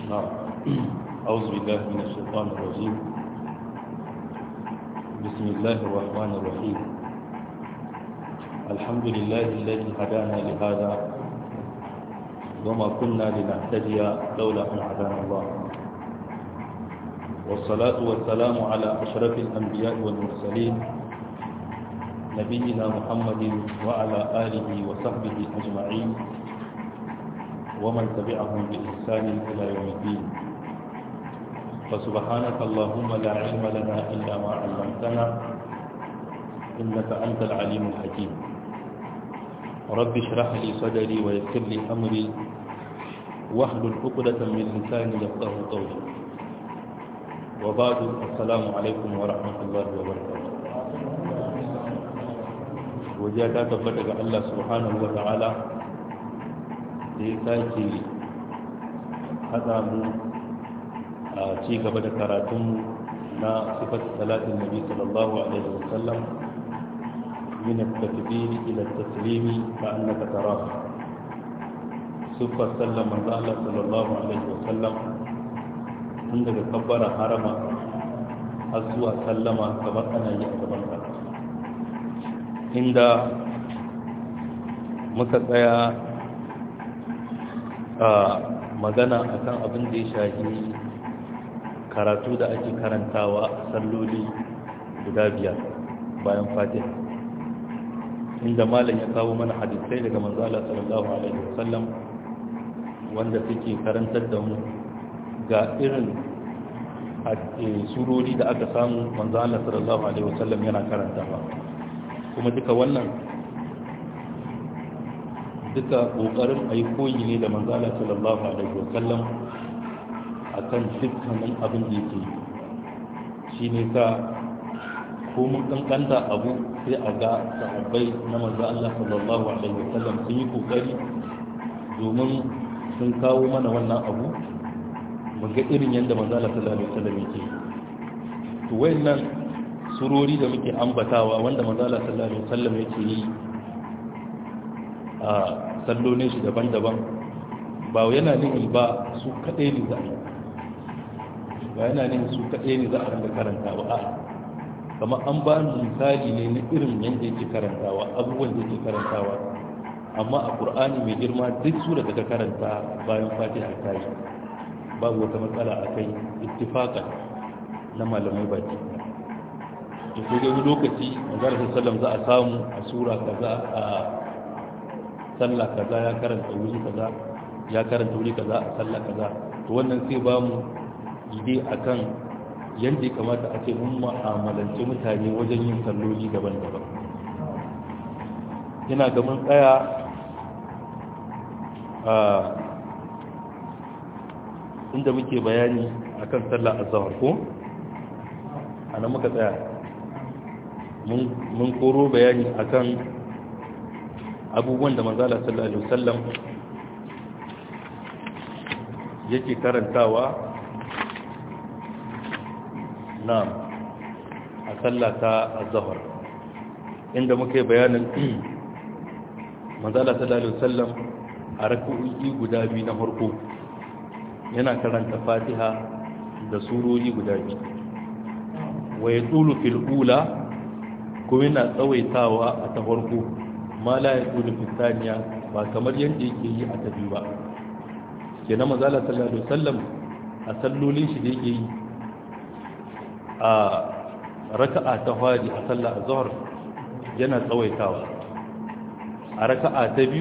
نعم أعوذ بالله من الشيطان الرجيم بسم الله الرحمن الرحيم الحمد لله الذي هدانا لهذا وما كنا لنهتدي لولا أن هدانا الله والصلاة والسلام على أشرف الأنبياء والمرسلين نبينا محمد وعلى آله وصحبه أجمعين ومن تبعهم بإحسان إلى يوم الدين فسبحانك اللهم لا علم لنا إلا ما علمتنا إنك أنت العليم الحكيم رب اشرح لي صدري ويسر لي أمري واحلل عقدة من لساني يفقه قولي وبعد السلام عليكم ورحمة الله وبركاته wajiya ta tabbata ga Allah subhanahu wa ta'ala da ya sake haɗa mu a ci gaba da karatunmu na sifat salatin nabi sallallahu alaihi wa sallam min at-takbir ila at-taslimi ka annaka tara sifat sallam manzo Allah sallallahu alaihi wa sallam tun daga kabbara harama har zuwa sallama kamar ana yi a gaban ka inda muka tsaya a magana akan abin da ya shahi karatu da ake karantawa a salloli guda biyar bayan fatiha inda malam ya kawo mana hadisai daga manzala sallallahu alaihi wasallam wanda suke karantar da mu ga irin surori da aka samu manzala sallallahu alaihi wasallam yana karantawa kuma duka wannan duka ƙoƙarin a yi koyi ne da manzala sallallahu alaihi wasallam a kan dukkanin abin da yake shi ne ka komun ƙanƙanta abu sai a ga sahabbai na manzo Allah sallallahu alaihi wasallam sun yi ƙoƙari domin sun kawo mana wannan abu mu ga irin yadda manzala sallallahu alaihi wasallam yake to wayannan surori da muke ambatawa wanda manzala sallallahu alaihi wasallam yake yi a sallolin shi daban-daban ba yana nihin ba su kaɗai ne za a ba yana nihin su kaɗai ne za a ranga karantawa a kama an ba ni misali ne na irin yadda yake karantawa abubuwan da yake karantawa amma a ƙur'ani mai girma duk sura da ka karanta bayan fatiha ta yi babu wata matsala a kai ittifaka na malamai baki to sai dai lokaci manzara sallam za a samu a sura kaza a sallah kaza ya karanta wuri kaza ya karanta wuri kaza a sallah kaza to wannan sai ba mu ide akan yadda ya kamata a ce mun mu'amalance mutane wajen yin salloli daban-daban ina ga mun tsaya a inda muke bayani akan sallah azhar ko ana muka tsaya mun koro bayani akan abubuwan da manzala sallallahu alaihi wasallam yake karantawa na a sallata az-zuhr inda muke bayanin manzala sallallahu alaihi wasallam a rak'o'i guda biyu na farko yana karanta Fatiha da surori guda biyu wa yadulu fil ula kuma yana tsawaitawa a ta farko ma la ya kudu fitaniya ba kamar yadda yake yi a tafi ba ke na mazala sallallahu alaihi wasallam a sallolin shi da yake yi a raka'a ta fari a sallah azhar yana tsawaitawa a raka'a ta biyu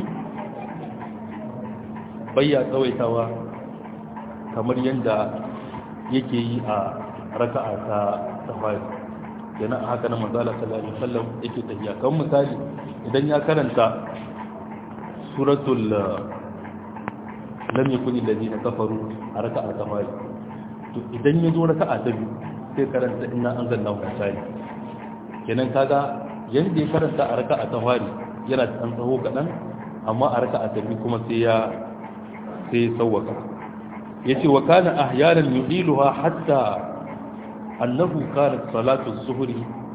bayya tsawaitawa kamar yadda yake yi a raka'a ta ta fari yana a haka na manzala sallallahu alaihi wasallam yake tafiya kan misali idan ya karanta suratul lam yakun alladhina kafaru a raka'a ta fari to idan ya zo raka'a ta biyu sai karanta inna anzalnahu misali kenan kaga yanda ya karanta a raka'a ta fari yana da tsaho kadan amma a raka'a ta biyu kuma sai ya sai ya sawwaka yace wa kana ahyanan yudiluha hatta أنه كانت صلاة الظهر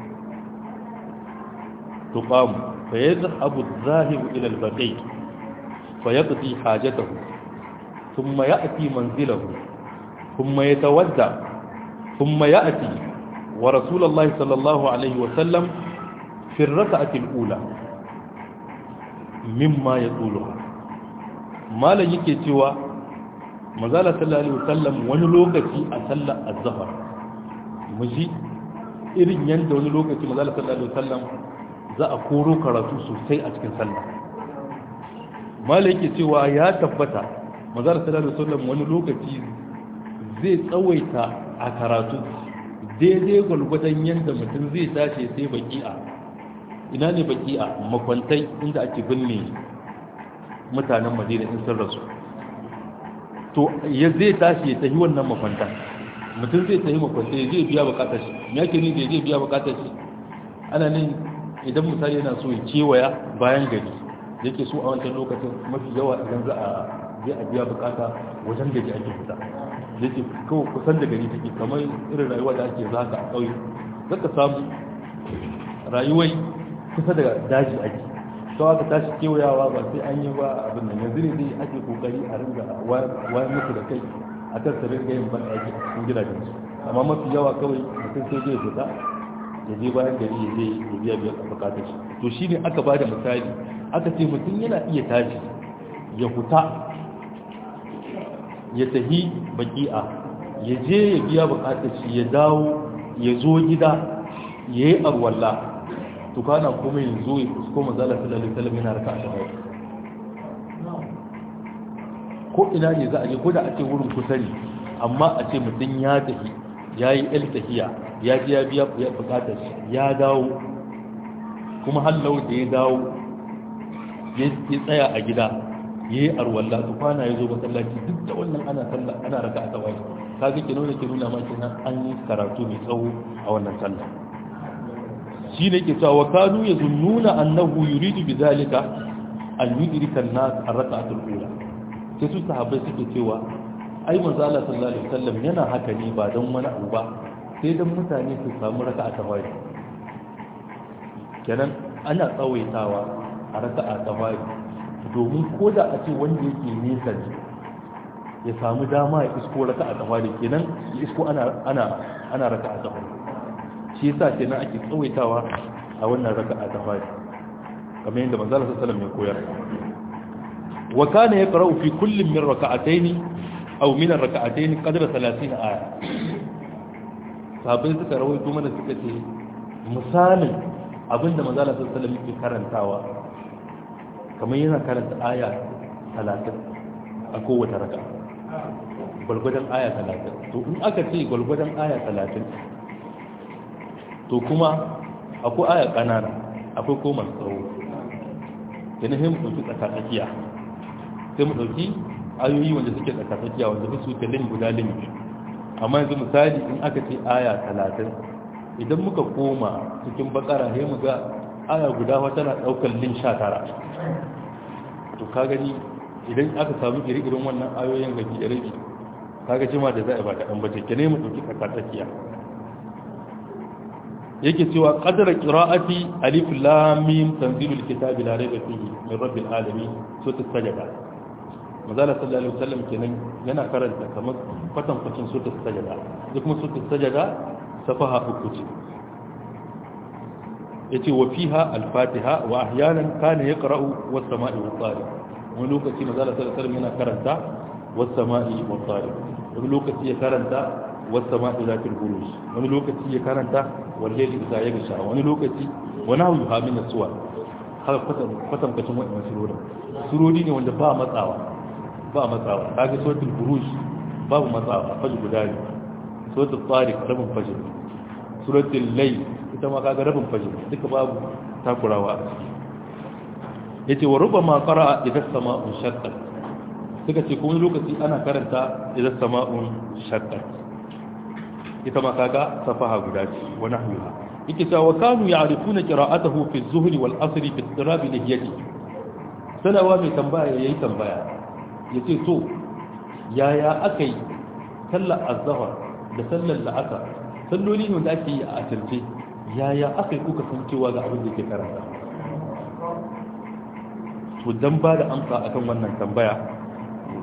تقام فيذهب الذاهب إلى البقيع فيقضي حاجته ثم يأتي منزله kuma ya tawadda kuma ya ati wa rasulullahi sallallahu alaihi wasallam fi raka'ati al-ula mimma yatuluha malan yake cewa manzala sallallahu alaihi wasallam wani lokaci a sallar az-zuhr muji irin yanda wani lokaci manzala sallallahu alaihi wasallam za a koro karatu sosai a cikin sallah malai yake cewa ya tabbata manzala sallallahu alaihi wasallam wani lokaci zai tsawaita a karatu daidai gwalgwadon yanda mutum zai tashi sai baki'a ina ne baki'a makwantai inda ake binne mutanen madina in sun rasu to ya zai tashi ya tafi wannan makwanta mutum zai tafi makwanta ya zai biya bukatar shi ya ke ni da zai biya bukatar shi ana nan idan misali yana so ya kewaya bayan gari yake so a wancan lokacin mafi yawa idan za a je a biya bukata wajen gari ake fita yake kawai kusan da gari take kamar irin rayuwa da ake zaka a ƙauye zaka samu rayuwai kusa da daji ake sau aka tashi kewayawa ba sai an yi ba abin da yanzu ne dai ake kokari a ringa wayan musu da kai a kan su ringa yin ban aiki a cikin gidajen su amma mafi yawa kawai mutum sai zai fita ya je bayan gari ya je ya biya biya bukatar shi to shi ne aka ba da misali aka ce mutum yana iya tashi ya fita ya tahi baki'a ya je ya biya bukatar shi ya dawo ya zo gida ya yi arwallah to kana kuma yanzu ya kusko manzala sallallahu alaihi wasallam yana raka a ko ina ne za a je ko da a ce wurin kusa ne amma a ce mutum ya tafi ya yi el tahiya ya ji ya biya ya bukatar shi ya dawo kuma hallau da ya dawo ya tsaya a gida ya yi arwalla to kwana ya zo masallaci duk da wannan ana sallah ana raka a tsawai ka ga ke nuna ke nuna ma kenan an yi karatu mai tsawo a wannan sallah shi ne ke cewa kanu ya zunnuna annahu yuridu bi zalika an yudrika an-nas ar-rak'atul ula sai su sahabbai suke cewa ai manzo Allah sallallahu alaihi wasallam yana haka ne ba don wani abu ba sai dan mutane su samu raka'a ta fari kenan ana tsawaitawa a raka'a ta fari domin ko da a ce wanda yake nesa ne ya samu dama ya isko raka'a ta fari kenan ya isko ana ana ana raka'a ta fari shi yasa kenan ake tsawaitawa a wannan raka'a ta fari kamar yadda manzo Allah sallallahu alaihi wasallam ya koyar wa kana yaqra'u fi kullin min raka'atayn aw min ar-raka'atayn qadra 30 aya sabai suka rawaito mana suka ce misalin abinda manzo Allah sallallahu alaihi wasallam yake karantawa kamar yana karanta aya 30 a kowace raka'a gwargwadon aya 30 to in aka ce gwargwadon aya 30 to kuma akwai aya kanana akwai ko masu tsawo yana hin ɗauki tsakatsakiya sai mu ɗauki ayoyi wanda suke tsakatsakiya wanda su ta lin guda lin amma yanzu misali in aka ce aya talatin idan muka koma cikin bakara sai mu ga aya guda wata na ɗaukar lin sha tara to ka gani idan aka samu iri-irin wannan ayoyin gaji da rabi kaga jima da za a ba kaɗan bace ke ne mu ɗauki tsakatsakiya yake cewa qadara qira'ati alif lam mim tanzilul kitabi la rayba fihi min rabbil alamin suratul sajda mazala sallallahu alaihi wasallam kenan yana karanta kamar kwatan kwatan suratul sajda duk kuma suratul sajda safaha uku ce yace wa fiha al-fatiha wa ahyanan kana yaqra'u was sama'i wat tariq wani lokaci mazala sallallahu alaihi wasallam yana karanta was sama'i wat tariq wani lokaci ya karanta والسماء ذات البروج wani lokaci ya karanta wallahi idza yagsha wani lokaci wani hawu ha min suwa har kwatan kwatan kacin wannan surori surori ne wanda ba matsawa ba matsawa kaga suratul buruj babu matsawa faji guda ne suratul tariq rabin fajr suratul layl ita ma kaga rabin fajr duka babu takurawa a ciki yace wa rubama qara'a idza sama'un shaqqat suka ce kuma lokaci ana karanta idza sama'un shaqqat ita ma kaga safaha guda ce wa nahwiha yake cewa wa kanu ya'rifuna qira'atahu fi az-zuhri wal asri fi istirabi lihiyati sanawa mai tambaya yayi tambaya yace to yaya akai sallar azhar da sallar la'asar salloli ne da ake yi a asirce yaya akai kuka san cewa ga abin da ke karanta to dan ba da amsa akan wannan tambaya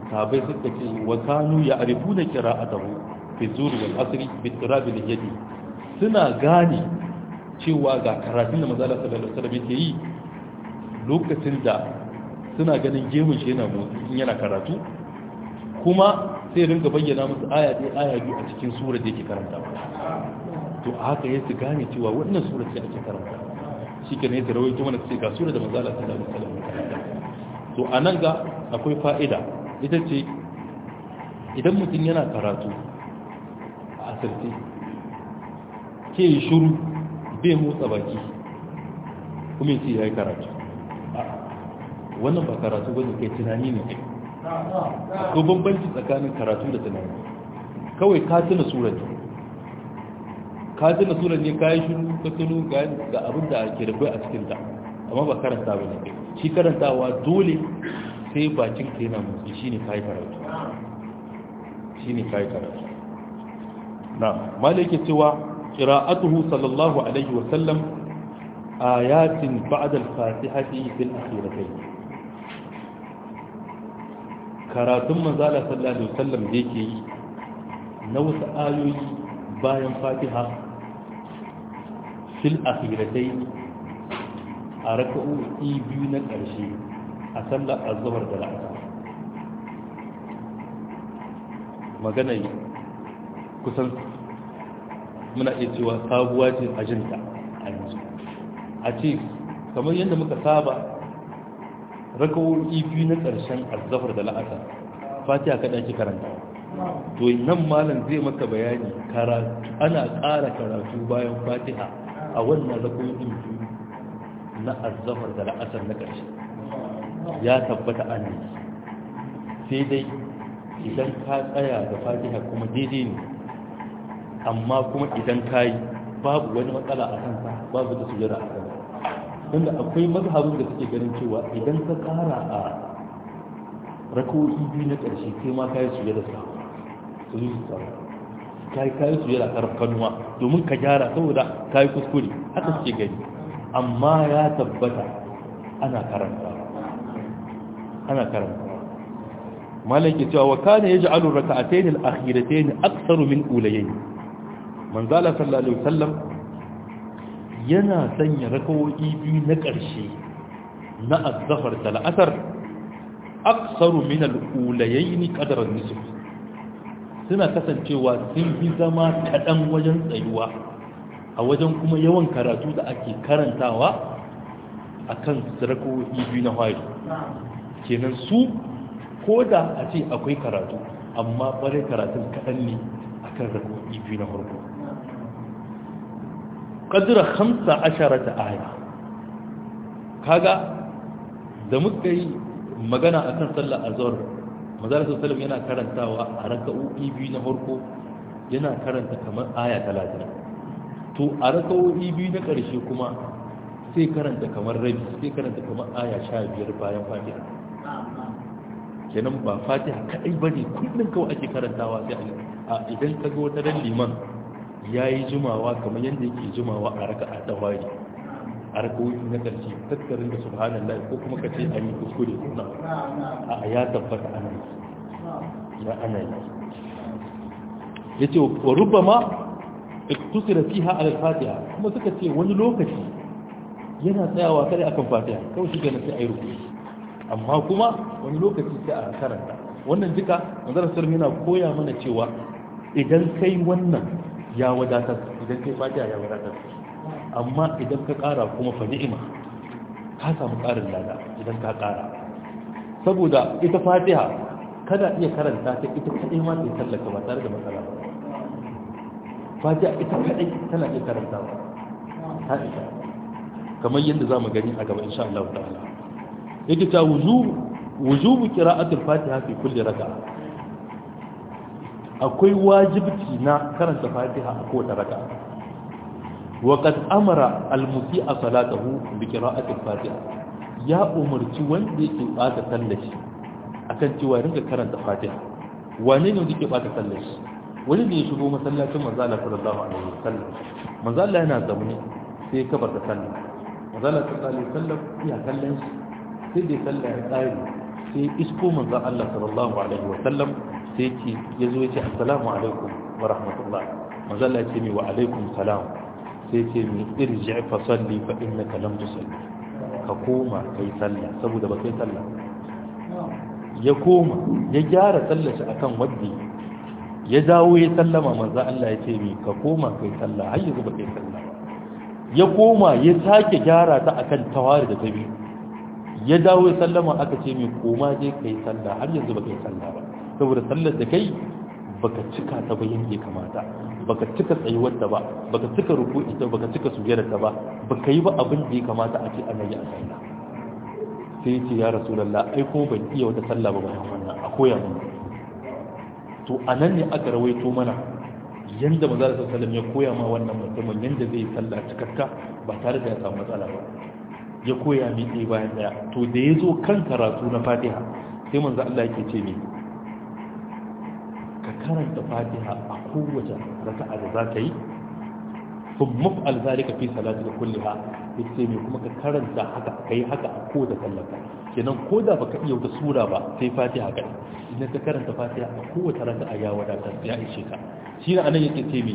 sahabbai suka ce wa kanu ya arifuna qira'atahu fi zuri wal asri bi tirabi al yadi suna gane cewa ga karatun da manzo Allah sallallahu alaihi wasallam yake yi lokacin da suna ganin gemun shi yana motsi in yana karatu kuma sai rinka bayyana musu aya ɗaya aya biyu a cikin sura da yake karanta to a haka ya su gane cewa wannan sura ce ake karanta shi ke ne su rawaito mana ce ga sura da manzo Allah sallallahu alaihi wasallam karanta to anan ga akwai fa'ida ita ce idan mutum yana karatu a asirce ke yi shuru bai motsa baki kuma yace yayi karatu wannan ba karatu bane kai tunani ne ko bambanci tsakanin karatu da tunani kawai ka tuna surar ne ka tuna surar ne ka yi shiru ka tuno ga abin da ke da kai a cikinta amma ba karanta ba ne shi karantawa dole sai bakin ka yana motsi shi ne kayi karatu shi ne kayi karatu na malai cewa qira'atuhu sallallahu alaihi wa sallam ayatin ba'da al-fatihati fil akhiratayn karatun manzala sallallahu alaihi wasallam da yake yi na wasu ayoyi bayan fatiha fil akhiratai a raka'o'i biyu na ƙarshe a sallar azhar da la'asar magana kusan muna iya cewa sabuwa ce ajinta a yanzu a ce kamar yadda muka saba rakawoyi biyu na ƙarshen azzafar da la'asar fatiha kaɗa ki karanta to nan malam zai maka bayani karatu ana ƙara karatu bayan fatiha a wannan rakawoyi biyu na azzafar da la'asar na ƙarshe ya tabbata ana yi sai dai idan ka tsaya da fatiha kuma daidai ne amma kuma idan ka yi babu wani matsala a kansa babu da sujada a kansa tunda akwai mazhabin da suke ganin cewa idan ka kara a rakowi biyu na ƙarshe kai ma kayi su yada sa su yi su tsara kayi kayi su yada karar kanuwa domin ka gyara saboda kayi kuskure haka suke gani amma ya tabbata ana karanta ana karanta malam ke cewa wa kana yaj'alu rak'atayn al-akhiratayn aktharu min ulayayn manzala sallallahu alaihi wasallam yana sanya rakawoyi biyu na ƙarshe na azzafar da la'asar aksaru min al'ulayaini ƙadarar nisuf suna kasancewa sun fi zama kaɗan wajen tsayuwa a wajen kuma yawan karatu da ake karantawa a kan rakawoyi biyu na hari kenan su ko da a ce akwai karatu amma ɓarai karatun kaɗan ne a kan rakawoyi biyu na farko kadira hamsa asharata aya kaga da muka yi magana akan sallar azhar manzara sallallahu yana karantawa a raka'o'i biyu na farko yana karanta kamar aya 30 to a raka'o'i biyu na ƙarshe kuma sai karanta kamar rabi sai karanta kamar aya 15 bayan fatiha kenan ba fatiha kadai bane kullun kawai ake karantawa sai a idan kaga wata ran liman ya yi jimawa kamar yadda yake jimawa a raka a tawari a rakawoyi na ƙarshe tattarin da subhanallah ko kuma ka ce an yi kuskure kuna a ya tabbata ana yi ya ana yi ya ce wa rubba ma iktusira fiha ala fatiha kuma suka ce wani lokaci yana tsayawa kare akan fatiha kawai shi gana sai a yi rubutu amma kuma wani lokaci sai a karanta wannan duka manzarar sarmi yana koya mana cewa idan kai wannan ya wadatar idan kai fatiha ya wadatar amma idan ka kara kuma fa ni'ima ka samu karin lada idan ka kara saboda ita fatiha kada iya karanta ta ita kadai ma sai tallaka ba tare da matsala ba fatiha ita kadai tana iya karanta ba ta ita kamar yadda za mu gani a gaba insha Allah ta'ala yake ta wujubu wujubu qira'atul fatiha fi kulli raka'a akwai wajibci na karanta fatiha a kowace raka wa qad amara al-musi'a salatahu bi qira'ati al-fatiha ya umarci wanda yake bata sallaci akan cewa rinka karanta fatiha wane ne yake bata sallaci wani ne ya shigo masallacin manzo Allah sallallahu alaihi wasallam manzo Allah yana zaune sai ka bar da sallah manzo Allah sallallahu alaihi wasallam ya kallon shi sai dai sallah ya tsari sai isko manzon Allah sallallahu alaihi wa sallam sai ce yazo yace assalamu alaikum wa rahmatullah manzon Allah ya ce mi wa alaikum salam sai ce mi irji fa salli fa innaka lam tusalli ka koma kai sallah saboda ba kai sallah ya koma ya gyara sallar shi akan wadda ya dawo ya sallama manzo Allah ya ce mi ka koma kai sallah har yanzu ba kai sallah ya koma ya sake gyara ta akan tawari da tabi ya dawo ya sallama aka ce mi koma je kai sallah har yanzu ba kai sallah ba saboda sallar da kai baka cika ta ba yanda ya kamata baka cika tsayuwar ta ba baka cika ruku'i ta baka cika sujjada ta ba baka yi ba abin da ya kamata a ce ana yi a sallah sai ya ce ya rasulallah ai ko ban iya wata sallah ba bayan wannan a koya mun to a nan ne aka rawaito mana yanda maza da sallam ya koya ma wannan mutumin yanda zai sallah cikakka ba tare da ya samu matsala ba ya koya mi ɗaya bayan ɗaya to da ya zo kan karatu na fatiha sai manzo Allah yake ce ni ka karanta fatiha a kowace raka'a da za ka yi kun maf'al zalika fi salatika kulliha yace me kuma ka karanta haka kai haka a kowace sallaka kenan ko da baka iya wata sura ba sai fatiha kai idan ka karanta fatiha a kowace raka'a ya wadatar ya ishe ka shi ne anan yake ce me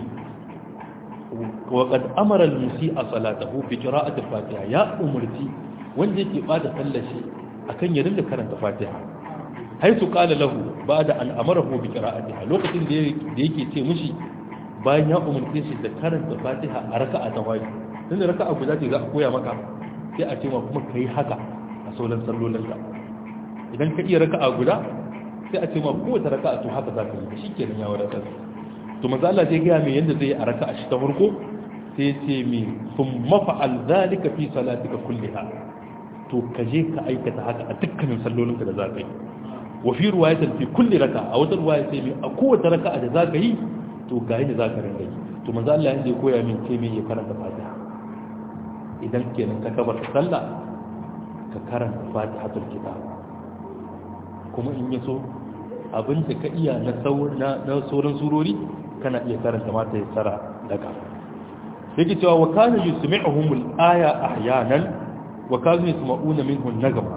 wa qad amara al-musi'a salatahu bi qira'ati fatiha ya umurti wanda yake bada sallar shi akan ya dinga karanta fatiha haitu qala lahu ba'da an amarahu bi qira'atiha lokacin da yake ce mishi bayan ya umarce shi da karanta fatiha a raka'a ta wani tun da raka'a guda ce za a koya maka sai a ce ma kuma ka yi haka a sauran sallolinka idan ka iya raka'a guda sai a ce ma kowace raka'a to haka za ka yi shi kenan ya wadatar to maza Allah zai gaya mai yadda zai yi a raka'a shi ta farko sai ce mi sun mafa'al zalika fi salatika kulliha to ka je ka aikata haka a dukkanin sallolinka da za ka yi wa fi ruwayatin fi kulli raka'a a wata ruwaya sai mi a kowace raka'a da za ka yi to ga yadda za ka rinda yi to manzo Allah yanda ya koya min ce me ya karanta fatiha idan kenan ka kabar sallah ka karanta fatihatul kitab kuma in ya so abin da ka iya na sauran surori kana iya karanta mata ya tsara daga yake cewa wa kana yusmi'uhum al-aya ahyanan wa kanu yasma'una minhu an-nagma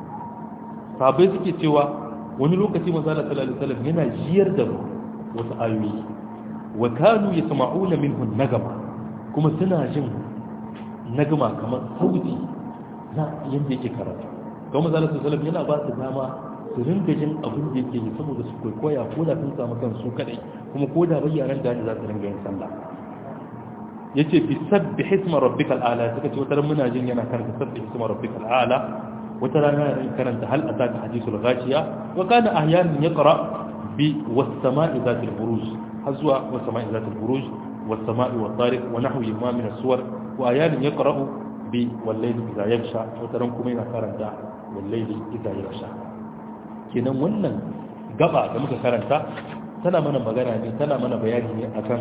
sabai suke cewa wani lokaci manzo Allah sallallahu alaihi wasallam yana jiyar da wasu ayoyi wa kanu yasma'una minhu an-nagma kuma suna jin nagma kamar sauti na yanda yake karatu kuma manzo Allah sallallahu alaihi wasallam yana ba su dama su ringa jin abin da yake yi saboda su kwaikwaya ko da sun samu kansu kadai kuma ko da bayyaran da za su ringa yin sallah yace bi sabbi hisma rabbikal a'la suka ce wata muna jin yana karanta sabbi hisma rabbikal a'la wata rana yana karanta hal ataka hadithul ghashiya wa kana ahyanan yaqra bi was sama'i zatil buruj hazwa was sama'i zatil buruj was sama'i wat tariq wa nahwi ma min as-suwar wa ahyanan yaqra'u bi wal layli idha yaghsha wata ran kuma yana karanta wal layli idha yaghsha kenan wannan gaba da muka karanta tana mana magana ne tana mana bayani ne akan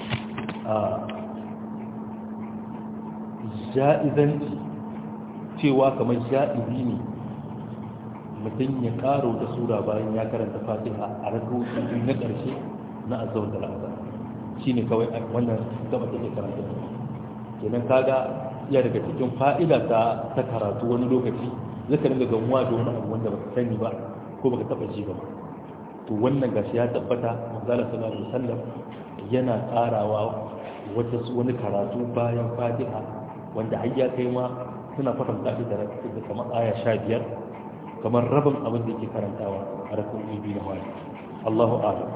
ja'izanci cewa kamar ja'izi ne mutum ya karo da sura bayan ya karanta fatiha a rakautu na ƙarshe na azawar da la'azar shi ne kawai wannan gaba da ke karanta kenan kaga iya daga cikin fa'ida ta ta karatu wani lokaci zaka dinga gamuwa da wani abu wanda baka sani ba ko baka taba ji ba to wannan gashi ya tabbata manzala sallallahu alaihi wasallam yana karawa wata wani karatu bayan fatiha wanda har ya kai ma suna kwatanta shi da kamar aya sha biyar kamar rabin abin da yake karantawa a rakun biyu na wani Allahu a'lam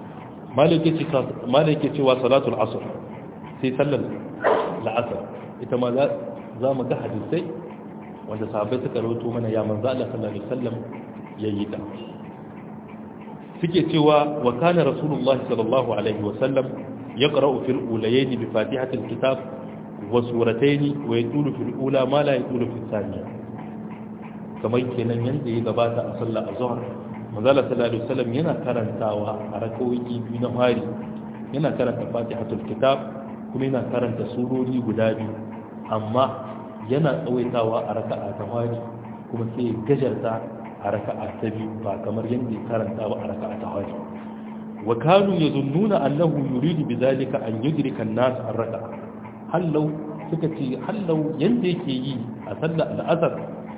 malike cewa salatul asr sai sallar la'asar ita ma za mu ga hadisai wanda sahabbai suka rawaito mana ya manzo Allah sallallahu alaihi wasallam yayi ta suke cewa wa kana rasulullahi sallallahu alaihi wasallam yaqra'u fil ulayayn bi fatihatil kitab wa suratayn wa yatulu fil ula ma la yatulu fil thaniya kamar kenan yanda ya gabata a sallar azhar manzo Allah sallallahu alaihi wasallam yana karantawa a rakawoyi biyu na fari yana karanta fatihatul kitab kuma yana karanta surori guda biyu amma yana tsawaitawa a raka'a ta fari kuma sai gajarta a raka'a ta biyu ba kamar yadda ya karanta ba a raka'a ta fari wa kanu yazunnuna annahu yuridu bidhalika an yudrika an-nas ar-raka'a hallau suka ce hallau yanda yake yi a sallar al-asr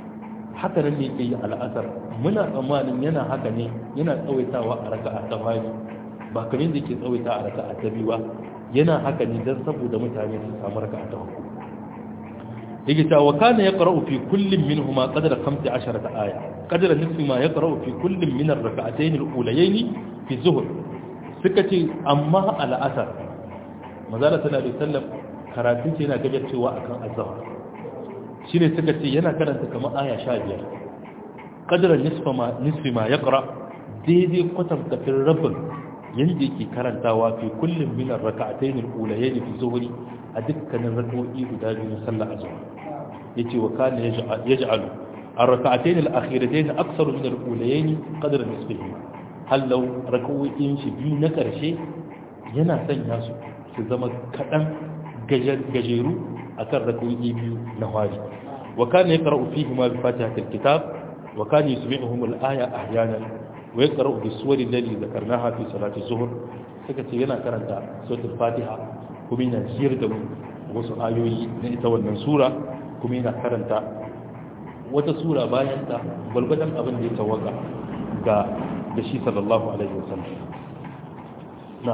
haka nan ne yake yi al'asar muna tsammanin yana haka ne yana tsawaitawa a raka'a ta fari ba kamar da yake tsawaita a raka'a ta biyu ba yana haka ne don saboda mutane su samu raka'a ta farko yake cewa wa kana yaqra'u fi kullin minhuma qadra 15 aya qadra nisfi ma yaqra'u fi kullin min ar-rak'atayn al-ulayayn fi zuhr suka ce amma al'asar manzala tana da sallam karatun ce yana gajar cewa akan azhar shine suka ce yana karanta kamar aya 15 qadra nisfa ma nisfi ma yaqra daidai kwatan kafin rabin yanda yake karantawa fi kullin min ar-rak'atayn al-ulayayn fi zuhri a dukkanin rak'o'i guda biyu na sallar azhar yace wa kana yaj'alu ar-rak'atayn al-akhiratayn akthar min al-ulayayn qadra nisfihi hal law rak'o'in shi biyu na karshe yana sanya su su zama kadan gajeru akan rak'o'i biyu na hali wa kana yaqra'u fihi ma bi fatihatil kitab wa kana yusmi'uhum al-aya ahyanan wa yaqra'u bi suwari allati dhakarnaha fi salati zuhr suka ce yana karanta suratul fatiha kuma yana ciyar da wasu ayoyi na ita wannan sura kuma yana karanta wata sura bayan ta gwalgwadon abin da ya tawaka ga da shi sallallahu alaihi wasallam na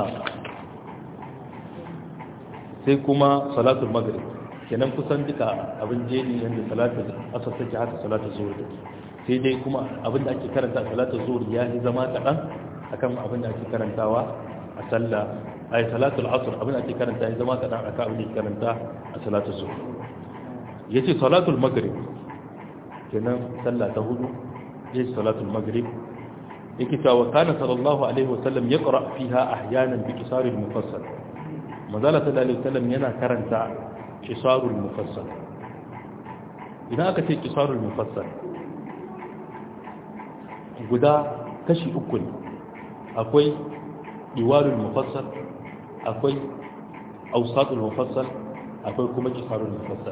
sai kuma salatul maghrib kenan kusan duka abin jeni yadda salatul asar take haka salatul zuhur take sai dai kuma abin da ake karanta a salatul zuhur ya yi zama kaɗan akan abin da ake karantawa a sallah ay salatul asr abin da ake karanta ya zama kadan aka abin da ake karanta a salatul zuhr yace salatul maghrib kenan sallah ta hudu yace salatul maghrib yake cewa kana sallallahu alaihi wasallam yaqra fiha ahyanan bi qisaril mufassal manzala sallallahu alaihi wasallam yana karanta qisarul mufassal idan aka ce qisarul mufassal guda kashi uku ne akwai iwarul mufassal akwai ausatul mufassal akwai kuma kisarul mufassal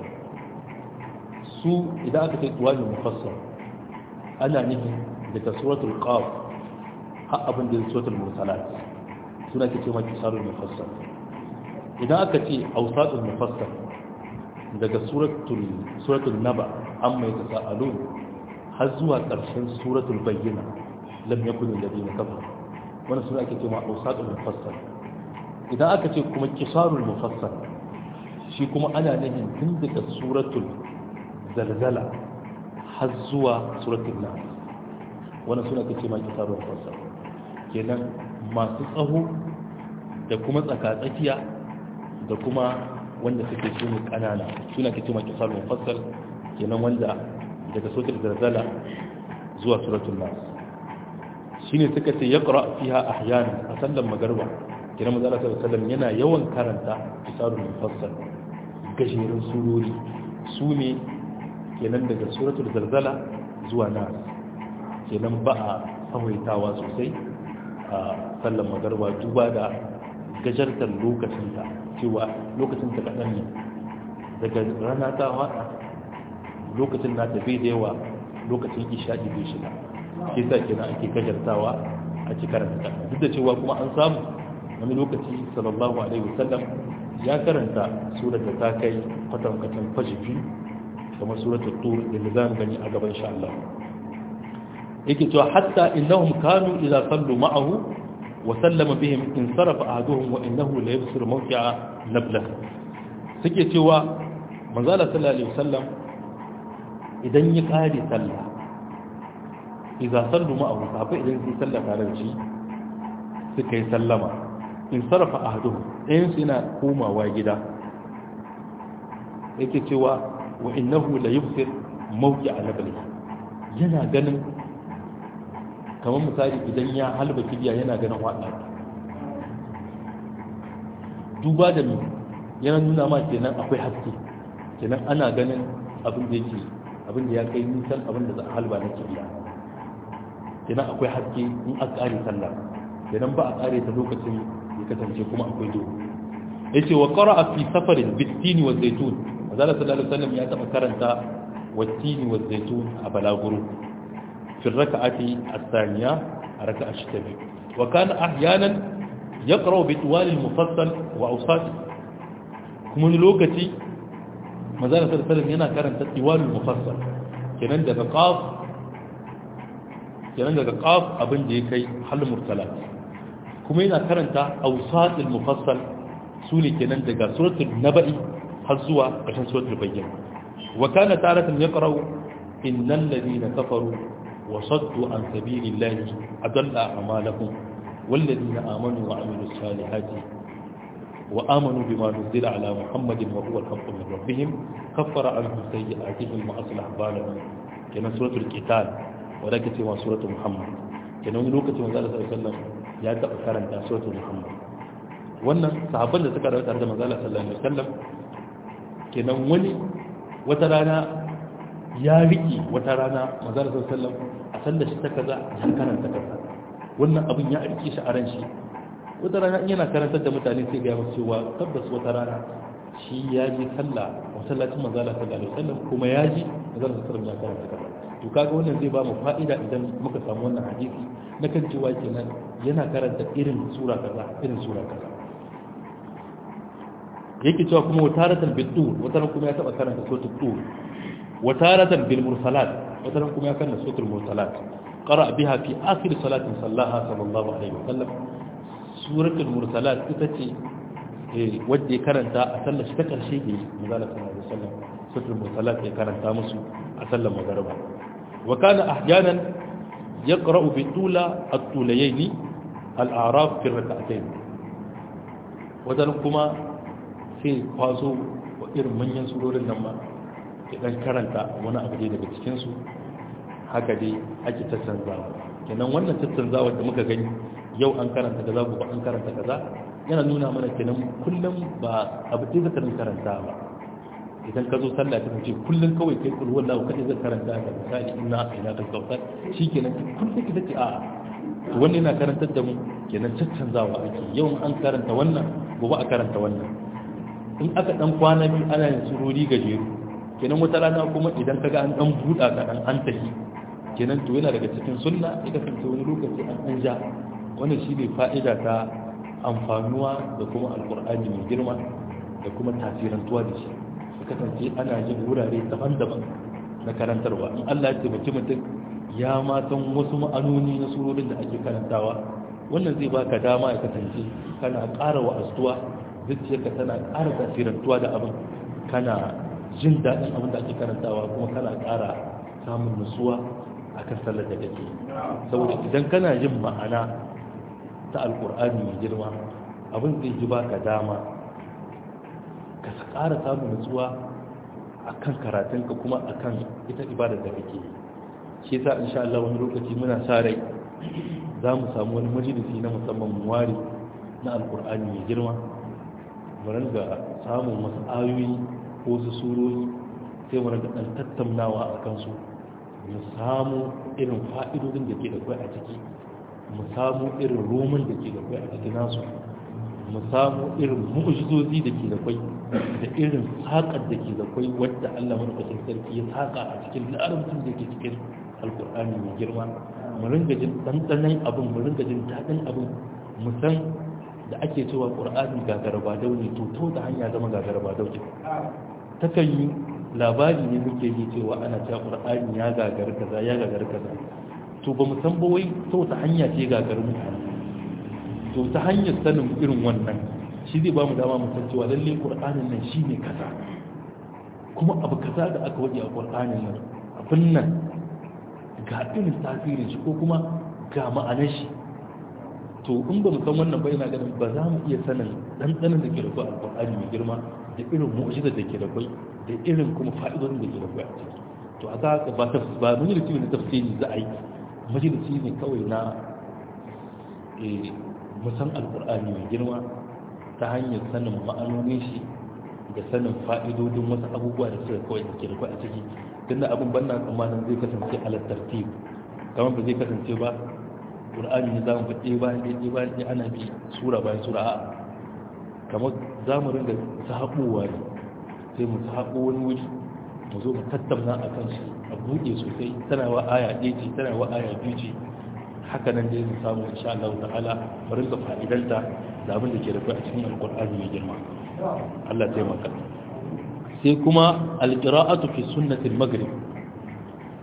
su idan aka ce iwarul mufassal ana nufin daga suratul qaf har abin da suratul mursalat suna ke ce ma kisarul mufassal idan aka ce ausatul mufassal daga suratul suratul naba amma yatasaalun har zuwa ƙarshen suratul bayyina lam yakun alladhina kafaru wannan sura ake cewa awsatul mufassal idan aka ce kuma kisarul mufassal shi kuma ana nufin tun daga suratul zalzala har zuwa suratul nas wannan sura ake cewa kisarul mufassal kenan masu tsaho da kuma tsakatsakiya da kuma wanda suke su ne kanana suna ke cewa kisarul mufassal kenan wanda daga suratul zalzala zuwa suratul nas shine suka ce ya ƙura fiha ahyana a sallan magarba kira mazala sallallahu yana yawan karanta kisarun mufassal gajerun surori su ne kenan daga suratul zalzala zuwa nas kenan ba a tsawaitawa sosai a sallan magarba duba da gajartar lokacinta cewa lokacin ta kaɗan ne daga rana ta haɗa lokacin na tafi da yawa lokacin isha'i bai shiga shi sa kenan ake gajartawa a ci karanta duk da cewa kuma an samu wani lokaci sallallahu alaihi wasallam ya karanta surar da ta kai kwatankwatan fashi biyu kamar suratul tur da mu zamu gani a gaban insha Allah yake cewa hatta innahum kanu idza sallu ma'ahu wa sallama bihim in sarafa ahaduhum wa innahu la yabsir mawqi'a nabla suke cewa manzo Allah sallallahu alaihi wasallam idan ya kare sallah idza sallu ma'ahu sahabbai idan sun sallah tare da shi suka yi sallama in sarafa ahaduhum ɗayan su yana komawa gida yake cewa wa innahu la yubsir mawqi'a nabli yana ganin kamar misali idan ya halba kibiya yana ganin waɗa duba da mu yana nuna ma kenan akwai haske kenan ana ganin abin da yake abin da ya kai nisan abin da za a halba na kibiya kenan akwai haske in a ƙare sallah kenan ba a ƙare ta lokacin ya kasance kuma akwai duhu yace wa qara'a fi safarin bitini wa zaitun azalla sallallahu alaihi wasallam ya taba karanta wattini wa zaitun a balaguro في الركعة الثانية ركعة الشتبه وكان أحيانا يقرأ بطوال المفصل وأوساطه كمن لوكتي مازال صلى الله عليه وسلم ينا كان طوال المفصل kenan daga qaf kenan daga qaf abin da ya kai hal mursalat kuma yana karanta awsatul mufassal sune kenan daga suratul naba'i har zuwa ƙarshen suratul bayyana wa kana taratan yaqra'u innal ladina kafaru wa saddu an sabilillahi adalla a'malahum wal ladina amanu wa amilus salihati wa amanu bima nuzila ala muhammadin wa huwa al-haqqu min rabbihim kaffara anhum sayyi'atihim wa aslaha balahum kenan suratul qital wa da kace wa suratul muhammad kenan wani lokacin manzo Allah sallallahu alaihi wasallam ya taɓa karanta suratul muhammad wannan sahabban da suka rayu tare da manzo Allah sallallahu alaihi wasallam kenan wani wata rana ya riƙe wata rana mazara sallam a sanda shi ta kaza ya karanta kaza wannan abin ya rike shi a ran shi wata rana in yana karantar da mutane sai ga masu cewa tabbas wata rana shi ya ji sallah masallacin mazala sallallahu alaihi wasallam kuma ya ji mazala sallallahu ya karanta kaza to kaga wannan zai ba mu fa'ida idan muka samu wannan hadisi na kan cewa kenan yana karanta irin sura kaza irin sura kaza yake cewa kuma wataratan bil tur wataran kuma ya taba karanta suratul tur wataratan bil mursalat wataran kuma ya karanta suratul mursalat qara biha fi akhir salatin sallaha sallallahu alaihi wasallam suratul mursalat ita ce eh wanda ya karanta a sallar shi ta karshe da manzala sallallahu alaihi wasallam suratul mursalat ya karanta musu a sallar magriba wa kana ahyanan yaqra'u bi tula at-tulayayn al-a'raf fi rak'atayn wadan kuma sai kwazo wa irin manyan surorin nan ma ya dan karanta wani abu dai daga cikinsu haka dai ake tattanzawa kenan wannan tattanzawa da muka gani yau an karanta kaza gobe an karanta kaza yana nuna mana kenan kullum ba abu dai zaka karanta ba idan ka zo sallah ta ce kullum kawai kai kulhu wallahu kadai zai karanta ka misali inna ila ta kautar shikenan kullum ita ce a'a to wannan yana karantar da mu kenan tattanzawa ake yau an karanta wannan gobe a karanta wannan in aka dan kwana biyu ana yin surori gajeru kenan wata rana kuma idan kaga an dan buɗa ka dan an tafi kenan to yana daga cikin sunna ya kasance wani lokaci an an ja wannan shine fa'ida ta amfanuwa da kuma alqur'ani mai girma da kuma tasirantuwa da shi ya kasance ana yin wurare daban-daban na karantarwa in Allah ya taimaki mutum ya ma san wasu ma'anoni na surorin da ake karantawa wannan zai baka dama ya kasance kana ƙara wa'azuwa zuciyarka tana ƙara tasirantuwa da abin kana jin daɗin abin da ake karantawa kuma kana ƙara samun nutsuwa a kan sallar da kake saboda idan kana jin ma'ana ta alƙur'ani mai girma abin zai ji baka dama ka ƙara samun nutsuwa a kan karatunka kuma a kan ita ibadar da kake shi sa insha Allah wani lokaci muna sa rai za mu samu wani majalisi na musamman muwari na alƙur'ani mai girma mu ringa samun wasu ayoyi ko su surori sai mu ringa dan tattaunawa a kansu mu samu irin fa'idodin da ke da kai a ciki mu samu irin roman da ke da kai a cikin nasu mu samu irin mu'jizozi da ke da kai da irin saƙar da ke da kai wadda Allah madaukakin sarki ya saƙa a cikin larabcin da ke cikin alkur'ani mai girma mu ringa jin ɗanɗanon abin mu ringa jin daɗin abin mu san da ake cewa ƙur'ani gagara ba daune to to da hanya zama gagara ba daune takan yi labari ne muke yi cewa ana cewa ƙur'ani ya gagara kaza ya gagara kaza to ba mu san ba wai to ta hanya ce gagara mutane to ta hanyar sanin irin wannan shi zai ba mu dama mu san cewa lalle ƙur'anin nan shine kaza kuma abu kaza da aka waje a ƙur'anin nan abin nan ga irin tasirin shi ko kuma ga ma'anar shi to in ba mu san wannan ba ina ganin ba za mu iya sanin ɗanɗanin da ke da kwai alƙur'ani mai girma da irin mu'jizar da ke da kwai da irin kuma fa'idodin da ke da kwai a ciki to a za ba ta ba majalisi ne na tafsiri za a yi majalisi ne kawai na musan alƙur'ani mai girma ta hanyar sanin ma'anonin shi da sanin fa'idodin wasu abubuwa da suka kawai da ke da kwai a ciki tunda abin banna tsammanin zai kasance ala tartib kamar ba zai kasance ba ƙur'ani ne za mu faɗe bayan ɗaya bayan ɗaya ana bi sura bayan sura a kamar za mu ringa sahaɓowa ne sai mu sahaɓo wani wuri mu zo mu tattauna a kan shi a buɗe sosai tana wa aya ɗaya ce tana wa aya biyu ce haka nan dai mu samu insha Allah ta'ala mu ringa fa'idanta da abin da ke da kai a cikin alƙur'ani mai girma Allah taimaka sai kuma alƙira'atu fi sunnatil maghrib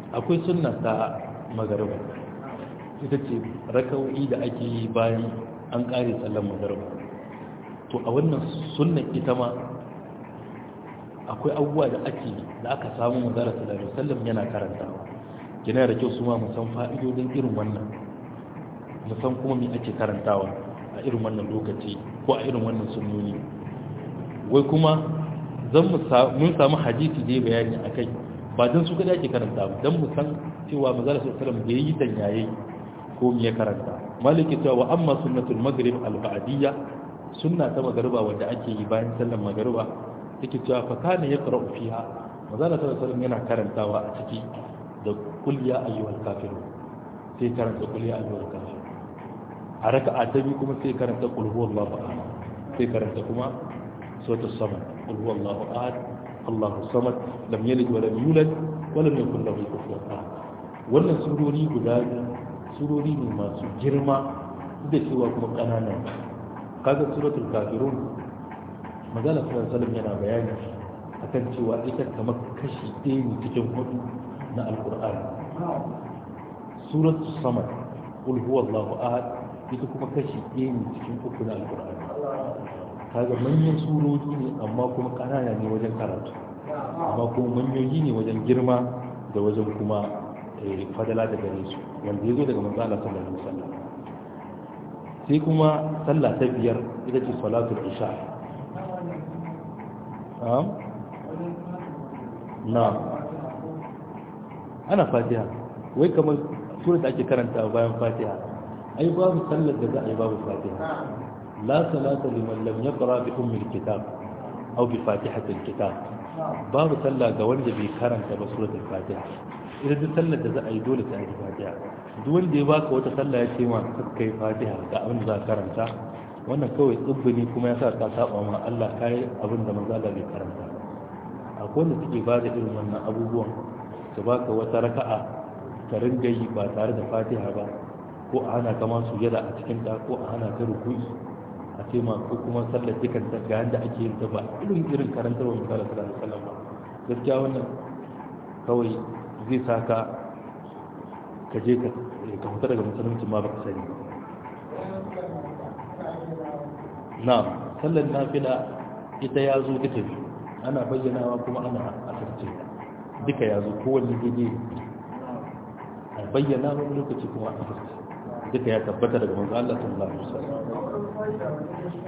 akwai sunna ta magariba ita ce raka'o'i da ake yi bayan an kare sallan magariba to a wannan sunnan ita ma akwai abubuwa da ake da aka samu manzara sallallahu alaihi wasallam yana karantawa kina da kyau su ma musan fa'idodin irin wannan musan kuma me ake karantawa a irin wannan lokaci ko a irin wannan sunnoni wai kuma zan mun samu hadisi da bayani akai ba dan su kada ake karanta ba dan mu san cewa manzara sallallahu alaihi wasallam bai yi danyaye ko me ya karanta maliki cewa wa amma sunnatul maghrib al ba'diyya sunna ta magariba wanda ake yi bayan sallar magariba take cewa fa kana yaqra'u fiha manzala sallallahu alaihi yana karantawa a ciki da qul ya ayyuhal kafirun sai karanta qul ya ayyuhal kafirun a raka'a ta biyu kuma sai karanta qul huwallahu ahad sai karanta kuma suratul samad qul huwallahu ahad Allahu samad lam yalid wa lam yulad wa lam yakul lahu kufuwan ahad wannan surori guda surori ne masu girma da cewa kuma kananan kaga suratul kafirun magana sallallahu yana bayani akan cewa ita kamar kashi ɗaya ne cikin hudu na alkur'ani suratul samad qul huwallahu ahad ita kuma kashi ɗaya ne cikin uku na alkur'ani kaga manyan surori ne amma kuma ƙanana ne wajen karatu amma kuma manyoyi ne wajen girma da wajen kuma fadala da gare su wanda ya zo daga manzo Allah sallallahu alaihi wasallam sai kuma sallah ta biyar ita ce salatul isha na ana fatiha wai kamar surat ake karanta bayan fatiha ai babu sallar da za a yi babu fatiha la salata liman lam yaqra bi ummi alkitab aw bi fatihati alkitab babu sallah ga wanda bai karanta ba suratul fatiha idan duk sallar da za a yi dole sai a yi fatiha duk wanda ya baka wata sallah ya ce ma kai fatiha ga abin da za ka karanta wannan kawai tsibbi ne kuma ya sa ka saba ma Allah kai abin da manzo Allah bai karanta akwai wanda suke ba da irin wannan abubuwan su baka wata raka'a ka ringa yi ba tare da fatiha ba ko a hana kama sujada a cikin ta ko a hana ka ruku'i a ce ma ko kuma sallar dukan ta ga yanda ake yin ta ba irin irin karantarwa misali sallallahu alaihi wasallam ba gaskiya wannan kawai zai sa ka ka je ka fita daga musulunci ma baka sani na sallar nafila ita ya zo duka biyu ana bayyanawa kuma ana asirce duka ya zo kowanne daidai a bayyana wani lokaci kuma a asirce duka ya tabbata daga manzo Allah sallallahu alaihi wasallam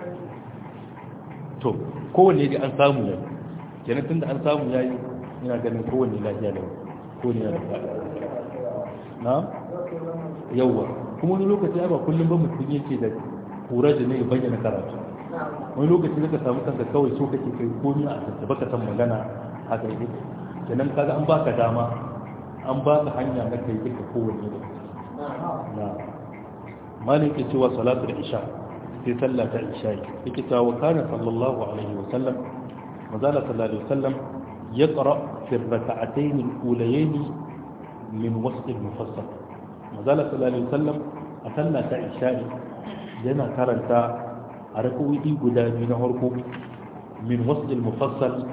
to kowanne da an samu yayi kenan tunda an samu yayi ina ganin kowanne lafiya da kowanne yana da na yawa kuma wani lokaci ba kullum ba mutum yake da kura da ne ya bayyana karatu wani lokaci zaka samu kanka kawai so kake kai komai a tattaba baka san magana haka yake kenan kaga an baka dama an baka hanya na kai duka kowanne da na malik ya cewa salatu da isha sai sallah ta isha yake cewa wa kana sallallahu alaihi wa sallam mazala sallallahu alaihi wa sallam yaqra fi rak'atayn al-ulayayn min wasl al-mufassal mazala sallallahu alaihi wa sallam a sallah ta isha yana karanta a rak'o'i guda biyu na farko min wasl al-mufassal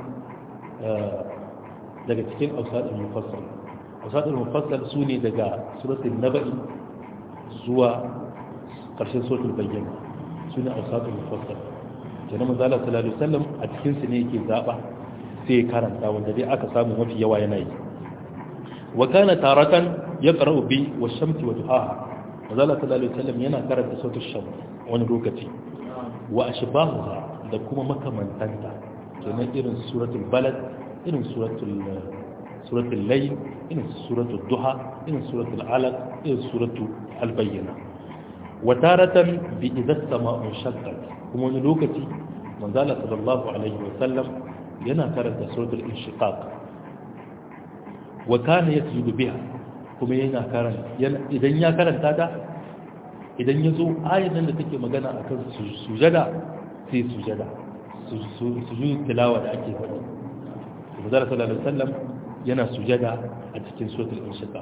daga cikin awsad al-mufassal awsad al-mufassal sune daga suratul naba'i zuwa ƙarshen suratul bayyana sune awsad al-mufassal kenan manzo Allah sallallahu alaihi wasallam a cikin su ne yake zaba sai karanta wanda dai aka samu mafi yawa yana yi wa kana taratan yaqra'u bi wash-shamsi wa duhaha manzo Allah sallallahu alaihi wasallam yana karanta suratul shams wani lokaci wa ashbahuha da kuma makamantanta kenan irin suratul balad irin suratul suratul layl irin suratul duha irin suratul alaq irin suratul albayyana wa taratan bi idza sama'u shaqqat kuma wani lokaci manzala sallallahu alaihi wa sallam yana karanta suratul inshiqaq wa kana yasjudu biha kuma yana karanta idan ya karanta ta idan ya zo ayatan da take magana akan sujada sai sujada sujud tilawa da ake faɗi manzala sallallahu alaihi wa sallam yana sujada a cikin suratul inshiqaq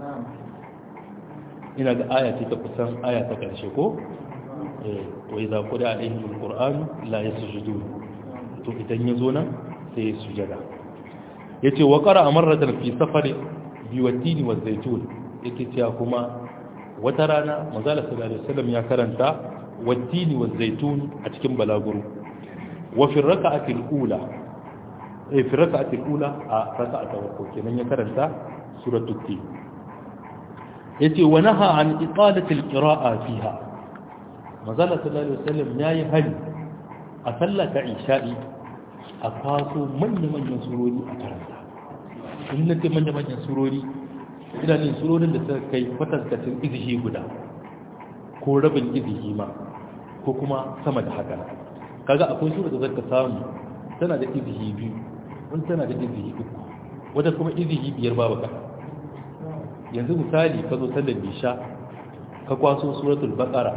ina ga aya ce ta kusan aya ta ƙarshe ko wa idza qira alaihim alquran la yasjudun to idan ya zo nan sai ya sujada yace wa qara marratan fi safari biwattini wa zaitun yake cewa kuma wata rana manzala sallallahu alaihi wasallam ya karanta wattini wa zaitun a cikin balaguro wa fi raka'ati al-ula eh fi raka'ati al-ula a raka'a ta farko kenan ya karanta suratul tin yace wa naha an iqalati al-qira'a fiha manzala sallallahu alaihi wasallam yayi hali a sallata isha'i a kwaso manya-manyan surori a karanta in na ce manya-manyan surori idanun surorin da suka kai kwatankacin izihi guda ko rabin izihi ma ko kuma sama da haka kaga akwai sura da zaka samu tana da izihi biyu wani tana da izihi uku wadda kuma izihi biyar babu ka yanzu misali ka zo sallar nisha ka kwaso suratul baqara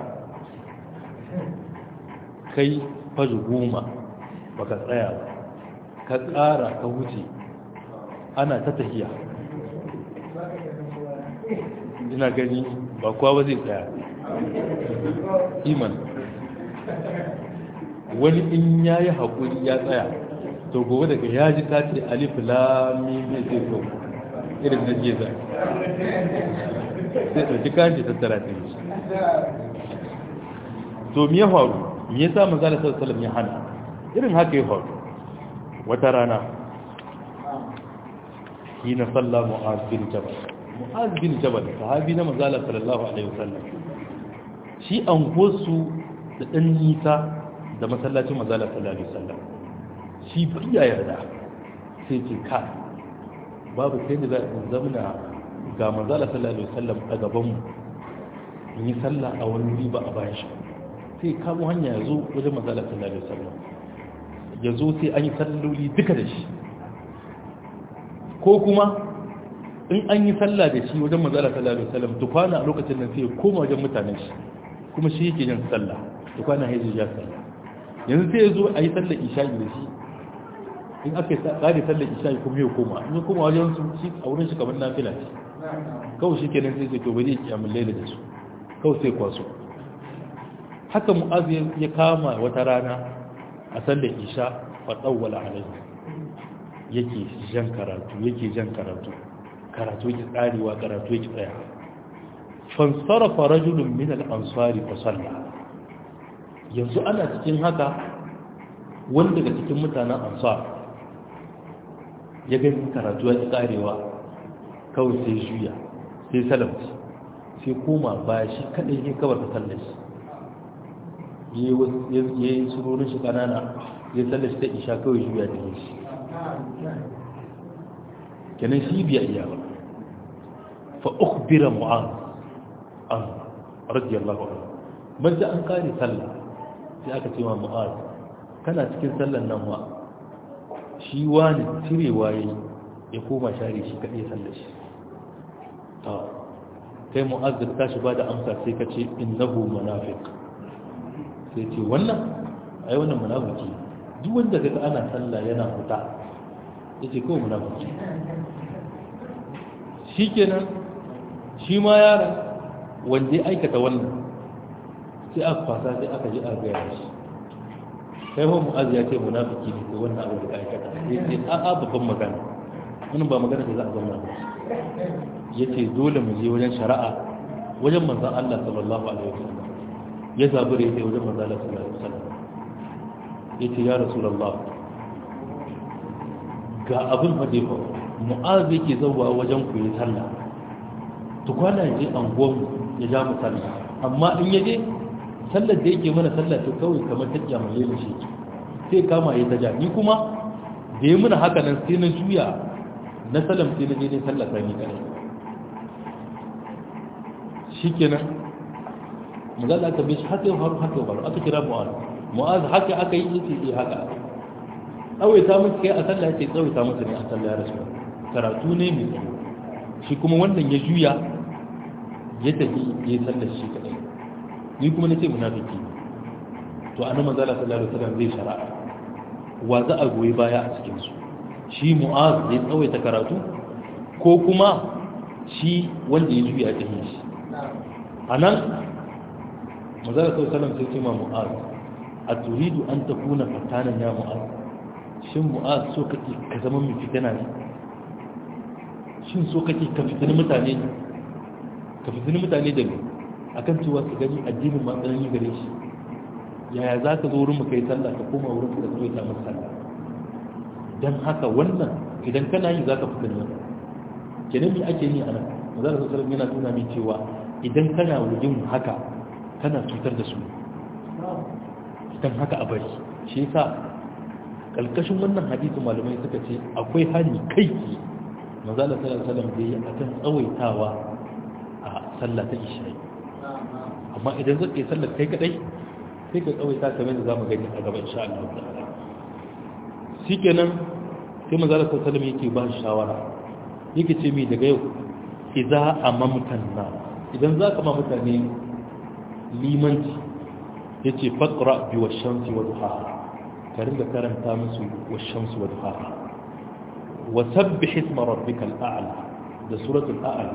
kai faji goma baka tsaya ba ka tsara ka wuce ana ta tahiya ina gani ba kowa ba zai tsaya iman wani in ya yi haƙuri ya tsaya to gobe daga ya ji ta ce alif lami mai zai so irin na jiya zai sai ɗauki kashi tattara ta yi to me ya faru me ya sa manzala sallallahu ya hana irin haka ya faru wata rana hina salla mu'az bin jabal mu'az bin jabal sahabi na manzala sallallahu alaihi wasallam shi an gosu da dan nisa da masallacin manzala sallallahu alaihi wasallam shi biya yarda sai ce ka babu sai da za a zamna ga manzala sallallahu alaihi wasallam a gaban mu in yi sallah a wani wuri ba a bayan shi sai kamo hanya ya zo wajen manzala sallallahu alaihi wasallam ya zo sai an yi salloli duka da shi ko kuma in an yi sallah da shi wajen manzala sallallahu alaihi wasallam tukwana a lokacin nan sai ya koma wajen mutanen shi kuma shi yake yin sallah tukwana ya ji ya sallah yanzu sai ya zo a yi sallar isha'i da shi in aka yi tsari sallar isha'i kuma ya koma in ya koma wajen su shi a wurin shi kamar nafila ce kawai shi kenan sai ce to bari ya kiyamun laila da su kawai sai kwaso haka mu'azu ya kama wata rana a sallar isha fa tsawwala alaihi yake jan karatu yake jan karatu karatu yake tsarewa karatu yake tsaya fansarafa rajulun min al-ansari fa salla yanzu ana cikin haka wanda daga cikin mutanen ansar ya gani karatu ya tsarewa kawai sai juya sai salamci sai koma baya shi kadai ne kawar da sallar shi ya yi surorin shi kanana ya sallar shi ta isha kawai juya da shi kenan shi biya iya ba fa ukhbira mu'az an radiyallahu anhu banda an kare sallah sai aka ce wa mu'az kana cikin sallan nan wa shi wani cirewa yayi ya koma share shi kadai sallar shi ta kai mu'az da tashi ba da amsa sai ka ce innahu munafiq sai ce wannan ai wannan munafiki duk wanda kaga ana sallah yana fita yace kawai munafiki shikenan shi ma yaron wanda ya aikata wannan sai aka fasa sai aka ji a gaya shi kai ho mu'az ya ce munafiki ne ko wannan abu da aikata yace a a babban magana wannan ba magana da za a zama ba yace dole mu je wajen shari'a wajen manzon Allah sallallahu alaihi wasallam ya zabure ya wajen manzon Allah sallallahu alaihi wasallam yace ya rasulullah ga abin hade fa mu'az yake zauwa wajen ku yi sallah to kwana je angon ya ja mu sallah amma in ya je sallar da yake mana sallah to kawai kamar ta kiyama yayin shi sai kama ya taja ni kuma da ya muna haka nan sai na juya na salam sai na je ne sallah ta ni kare shikenan mazal aka bi shi haka yau haka yau aka kira mu'az mu'az haka aka yi yace eh haka tsawaita musu kai a sallah ce tsawaita musu ne a sallah ya rasu karatu ne mai tsawo shi kuma wannan ya juya ya tafi ya yi sallar shi kadai ni kuma na ce munafiki to annabi manzo Allah sallallahu alaihi wasallam zai shara'a wa za a goyi baya a cikin su shi mu'az ya tsawaita karatu ko kuma shi wanda ya juya ta shi anan manzo Allah sallallahu alaihi wasallam sai ce ma mu'az a turidu an takuna fatanan ya mu'az shin mu'az so kake ka zama mai fitina ne shin so kake ka fitini mutane ka fitini mutane da me akan cewa su gani addinin ma tsanani gare shi yaya za ka zo wurin mu kai sallah ka koma wurin ka zo ta masa sallah dan haka wannan idan kana yi za ka fitini mutane kenan me ake yi a nan manzo Allah sallallahu yana tuna min cewa idan kana wajen haka kana cutar da su dan haka a bari shi yasa kalkashin wannan hadisi malamai suka ce akwai hali kai manzo Allah sallallahu alaihi wasallam da yi akan tsawaitawa a sallah ta isha'i amma idan zai yi sallar kai kadai sai ka tsawaita kamar da zamu gani a gaban insha Allah ta'ala shikenan sai manzo Allah sallallahu alaihi wasallam yake ba shawara yake ce mi daga yau idza amamtan na idan za ka ma mutane limanci yace faqra bi washamsi wa duhaha ka ringa karanta musu washamsi wa duhaha wa sabbih isma rabbikal a'la da suratul a'la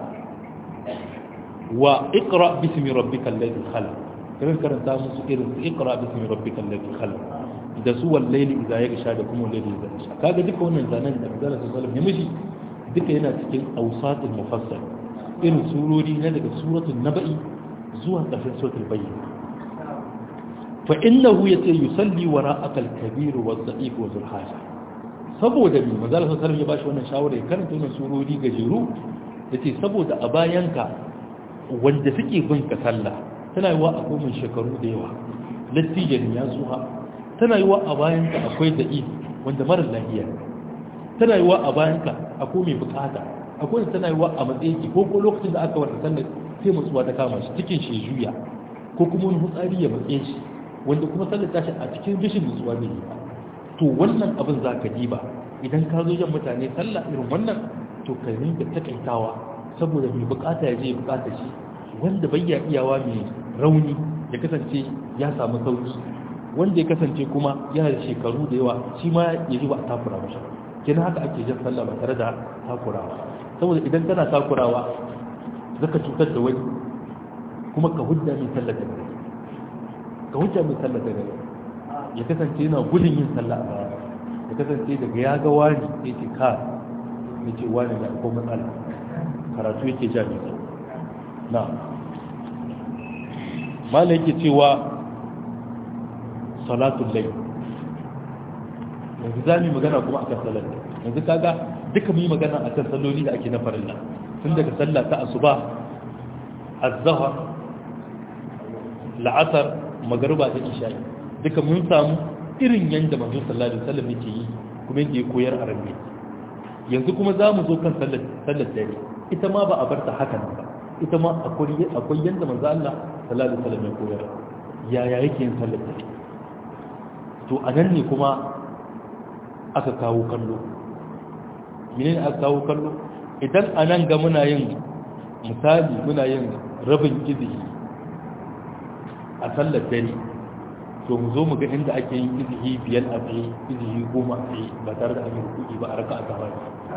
wa iqra bismi rabbikal ladhi khalaq ka ringa karanta musu irin su iqra bismi rabbikal ladhi khalaq da su wal layli idza yaghsha da kuma layli idza yaghsha kaga duka wannan zanen da manzo sallallahu alaihi wasallam ya mishi duka yana cikin ausatul mufassal irin surori na daga suratul naba'i zuwa ƙarshen suratul bayyin fa innahu yace yusalli wara'aka al-kabir wa dha'if wa dhul haja saboda ni manzo Allah sallallahu ya bashi wannan shawara ya karanta wannan surori gajeru yace saboda a bayanka wanda suke bin ka sallah tana yiwa akwai mun shekaru da yawa lattijan ya zuha tana yiwa a bayanka akwai da'if wanda mara lafiya tana yiwa a bayanka akwai mai bukata akwai da tana yiwa a matsayi ko ko lokacin da aka wata sallar sai matsuwa ta kama shi cikin shi juya ko kuma wani hutsari ya matsaye shi wanda kuma sallar tashi a cikin rashin nutsuwa zai yi to wannan abin za ka diba idan ka zo jan mutane sallah irin wannan to ka rinka takaitawa saboda mai bukata ya je ya bukata shi wanda bai ya iyawa mai rauni ya kasance ya samu sauki wanda ya kasance kuma yana da shekaru da yawa shi ma ya ji ba a takura mashi kina haka ake jan sallah ba tare da takurawa saboda idan kana takurawa zaka cutar da wani kuma ka hujja mai sallar da gari ka hujja mai sallar da gari ya kasance yana gudun yin sallah a baya ya kasance daga ya ga wani ya ce ka ya ce wani da akwai matsala karatu yake ja mai tsawo na mala yake cewa salatun lai yanzu za mu yi magana kuma akan salar yanzu kaga duka mu yi magana akan salloli da ake na farilla tun daga sallah ta asuba azhar la'asar magruba da isha'i duka mun samu irin yanda manzo sallallahu alaihi wasallam yake yi kuma yake koyar a rabbi yanzu kuma za mu zo kan sallar sallar dare ita ma ba a bar ta haka nan ba ita ma akwai akwai yanda manzo Allah sallallahu alaihi wasallam ya koyar yaya yake yin sallar dare to anan ne kuma aka kawo kallo menene aka kawo kallo idan anan ga muna yin misali muna yin rabin izini a sallar dare to mu zo mu ga inda ake yin izini biyar a tsaye izini goma a tsaye ba tare da an yi rukuni ba a raka a gaba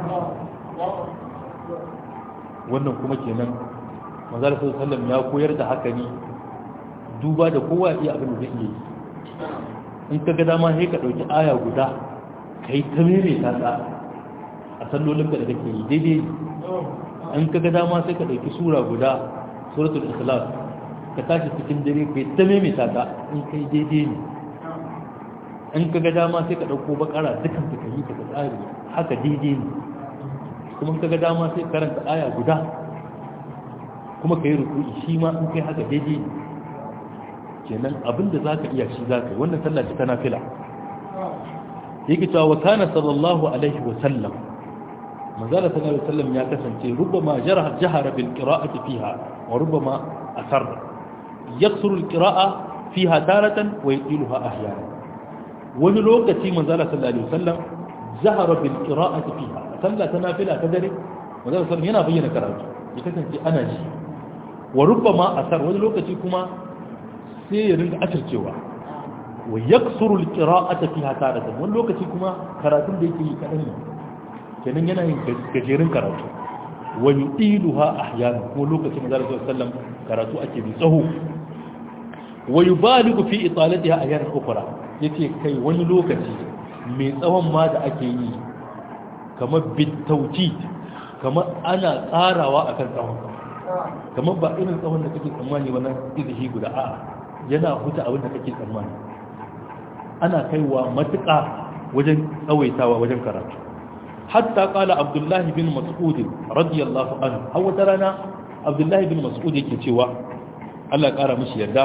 wannan kuma kenan manzal sallam ya koyar da haka ne duba da kowa iya abin da zai iya yi in ka ga dama sai ka ɗauki aya guda ka yi ta mere ta ta a sallolin da kake yi daidai in ka ga dama sai ka ɗauki sura guda suratul ikhlas ka tashi cikin dare ka yi ta mere ta ta in kai daidai ne in ka ga dama sai ka ɗauko bakara dukan ta ka yi ta tsari haka daidai ne kuma in ka ga dama sai karanta aya guda kuma ka yi rukuni shi ma in kai haka daidai ne kenan abinda za ka iya shi za ka yi wannan sallah ce ta nafila yake cewa wa kana sallallahu alaihi wa sallam manzala sallallahu alaihi wasallam ya kasance rubbama jaraha jahara bil qira'ati fiha wa rubbama asarra yaksuru al qira'a fiha taratan wa yutiluha ahyana wani lokaci manzala sallallahu alaihi wasallam jahara bil qira'ati fiha sallah ta nafila ta dare manzala sallallahu yana bayyana karatu ya kasance ana ji wa rubbama asar wani lokaci kuma sai ya ringa asircewa wa yaksuru alqira'ata fiha taratan wani lokaci kuma karatun da yake yi kadan ne kenan yana yin gajerun karatu wa yudiluha ahyana ko lokacin da Rasul sallam karatu ake bi tsaho wa yubaligu fi italatiha ahyana ukhra yace kai wani lokaci mai tsawon ma da ake yi kamar bitauti kamar ana tsarawa akan tsawon kamar ba irin tsawon da kake tsammani wannan izihi guda a'a yana huta abin da kake tsammani ana kaiwa matuƙa wajen tsawaitawa wajen karatu hatta kala abdullahi bin mas'ud radiyallahu anhu har wata rana abdullahi bin mas'ud yake cewa Allah ƙara mishi yarda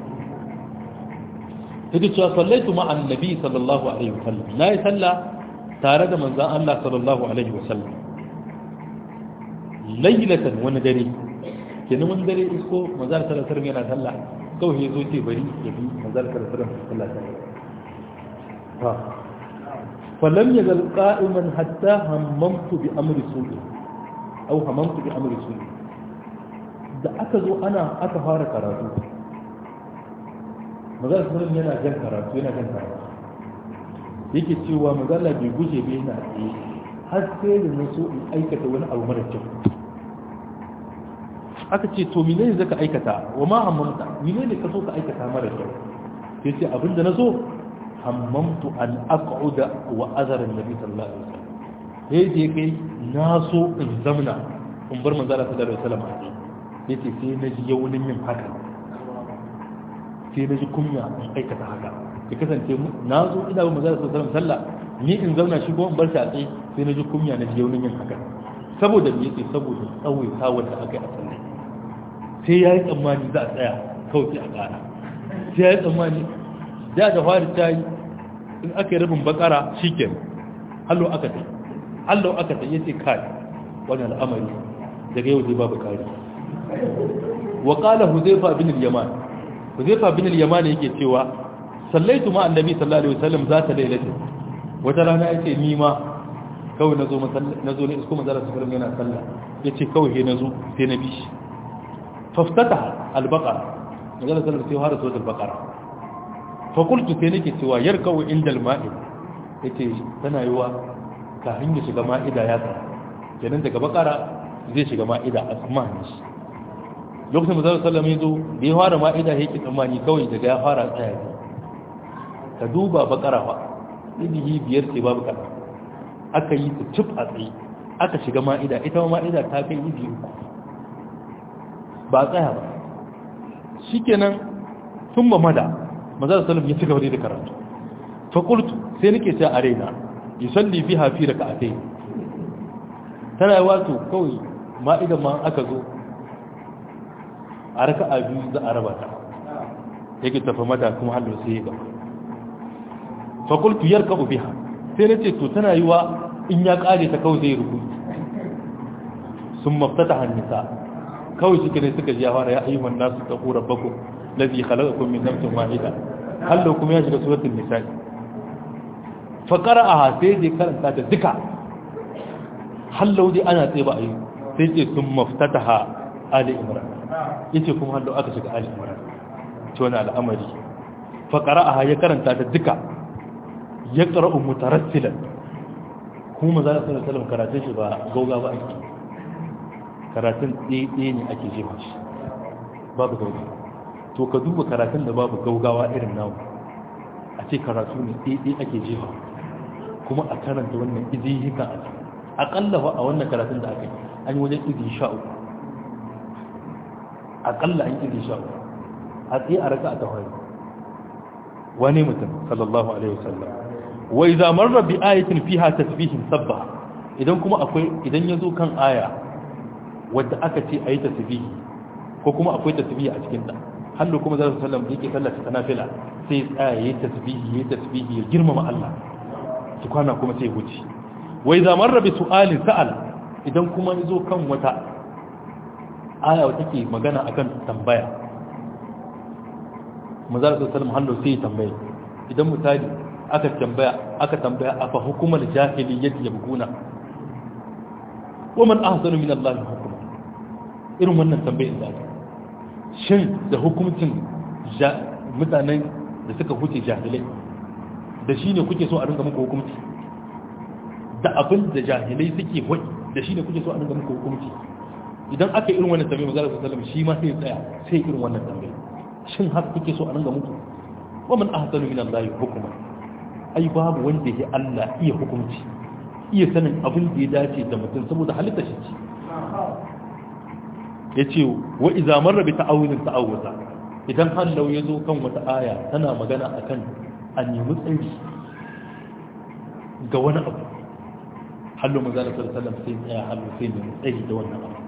yake cewa sallaitu ma annabi sallallahu alaihi wasallam na yi sallah tare da manzon Allah sallallahu alaihi wasallam laylatan wani dare kenan wani dare isko manzon sallallahu alaihi wasallam yana sallah kawai ya zo ce bari ya bi manzon sallallahu alaihi wasallam sallah فلم يزل قائما حتى هممت بأمر سوء أو هممت بأمر سوء da aka zo ana aka fara karatu magana sunan yana jan karatu yana jan karatu yake cewa magana bai guje bai yana tsaye har sai da na so in aikata wani abu mara kyau aka ce to menene zaka aikata wa ma hammamta menene ka so ka aikata mara kyau sai ce abinda na so hammamtu an aq'uda wa azara annabi sallallahu alaihi wasallam sai je kai na so in zamna in bar manzo Allah sallallahu alaihi wasallam yace sai na ji yaunin yin haka sai na ji kunya in aikata haka ya kasance na zo ina ba manzo Allah sallallahu alaihi wasallam sallah ni in zauna shi ko in bar shi a tsaye sai na ji kunya na ji yaunin yin haka saboda me yake saboda tsawai sawar da aka yi a sallah sai yayi tsammani za a tsaya kawai sai a ƙara sai yayi tsammani da da fari ta yi in aka yi rabin bakara shi ke hallo aka ta hallo aka ta yace kai wani al'amari daga yau zai babu kari wa qala huzaifa bin al-yaman huzaifa bin al-yaman yake cewa sallaitu ma annabi sallallahu alaihi wasallam zata lailatin wata rana yace ni ma kawai nazo nazo ne isko manzara sallallahu yana sallah yace kawai he nazo sai na bi shi faftata al-baqara manzara sallallahu sai fara suratul baqara fakultu sai nake cewa yar kawai inda ma'id yake tana yi wa kafin ya shiga ma'ida ya tsara kenan daga bakara zai shiga ma'ida a tsammanin shi lokacin da zai sallama ya zo da ya fara ma'ida ya ki tsammani kawai daga ya fara tsaya ne ka duba bakara ba idihi biyar ce babu kana aka yi ta cif a tsaye aka shiga ma'ida ita ma ma'ida ta kai idi uku ba tsaya ba shikenan sun mada manzon sallam ya ci gaba da karatu fa qultu sai nake cewa a raina yusalli biha fi rak'atayn tana wato kawai ma idan ma aka zo a raka'a biyu za a raba ta yake tafi mata kuma hallo sai ya gaba fa qultu yarkabu biha sai nace to tana yiwa in ya kare ta kawai zai ruku sun maftata hannisa kawai shi ne suka ji ya fara ya ayyuhan nasu taqu rabbakum الذي خلقكم من نفس واحدة هل لو كم يجب سورة النساء فقرأها سيدي كانت تاتا ذكا هل لو دي أنا تيبا أي سيدي ثم افتتها آل إمران يتي كم هل لو أكسك آل إمران تونا الأمر فقرأها يكرن تاتا ذكا يقرأ مترسلا kuma za a sanar salam karatun shi ba gauga ba ake karatun ɗaya ne ake jefa shi babu gauga to ka duba karatun da babu gaugawa irin namu a ce karatu ne ɗaiɗai ake jefa kuma a karanta wannan izi hika a ce aƙalla a wannan karatun da aka yi an yi wajen izi sha uku aƙalla an izi sha uku a tsaye a raka a tawaye wani mutum sallallahu alaihi wasallam wai zamar rabbi ayatin fiha tasbihin sabba idan kuma akwai idan ya zo kan aya wadda aka ce a yi tasbihi ko kuma akwai tasbihi a cikin ta hallu kuma zai sallam da yake sallata ta nafila sai tsaya yayi tasbihi yayi tasbihi ya girmama Allah su kwana kuma sai wuce wai zaman rabi su'alin sa'al idan kuma yazo kan wata aya wata ke magana akan tambaya manzo sallam hallu sai ya tambaye idan misali aka tambaya aka tambaya afa hukumar jahiliyyati yabguna wa man ahsanu min Allah hukuma irin wannan tambayar da ake shin da hukuncin mutanen da suka huce jahilai da shi ne kuke so a ringa muku hukunci da abin da jahilai suke wai da shi ne kuke so a ringa muku hukunci idan aka yi irin wannan tambayi mazalar su salam shi ma sai tsaya sai irin wannan tambayi shin haka kuke so a ringa muku wa man ahsanu min Allah hukuma ai babu wanda ya Allah iya hukunci iya sanin abin da ya dace da mutum saboda halitta shi ce ya ce wa iza marra bi ta'awilin ta'awuza idan hallau ya zo kan wata aya tana magana akan a nemi tsari ga wani abu hallo manzala sallallahu alaihi wasallam sai tsaya hallo sai nemi tsari da wannan abu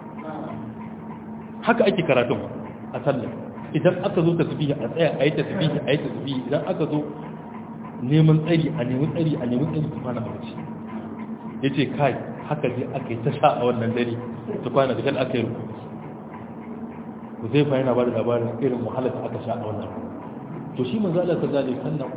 haka ake karatun a sallah idan aka zo tasbihi a tsaya a yi tasbihi a yi tasbihi idan aka zo neman tsari a nemi tsari a nemi tsari su kwana barci ya ce kai haka zai aka yi ta sha a wannan dare su kwana da kan aka yi rukuki ku zai fa yana ba da labarin irin wahalar da aka sha a wannan to shi manzo Allah sallallahu alaihi wasallam